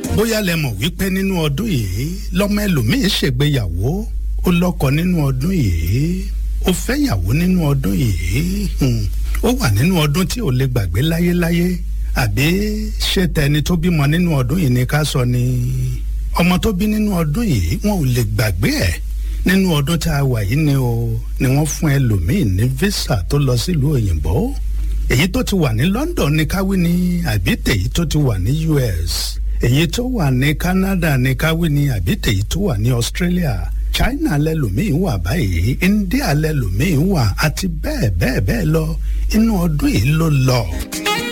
bóyá lẹ mọ̀ wípé nínú ọdún yìí lọ́mọ ẹlòmíín ṣègbéyàwó ó lọ́kọ nínú ọdún yìí ó fẹ́yàwó nínú ọdún yìí hmm, ó wà nínú ọdún tí ò lè gbàgbé láyéláyé àbí ṣé tẹni tó bímọ nínú ọdún yìí ni ká sọ ni ọmọ tó bí nínú ọdún yìí wọn ò lè gbàgbé ẹ̀ nínú ọdún tá a wà yìí ni o ni wọ́n fún ẹlòmíín ní visa tó lọ sílùú òyìnbó èyí tó ti wà ní London ní káwí ni àbí tèyí tó ti wà ní US èyí tó wà ní Canada ní káwí ni àbí tèyí tó wà ní Australia China lẹ́lòmíín wà báyìí India lẹ́lòmíín wà àti bẹ́ẹ̀ bẹ́ẹ̀ bẹ́ẹ̀ lọ inú ọdún yìí ló lọ.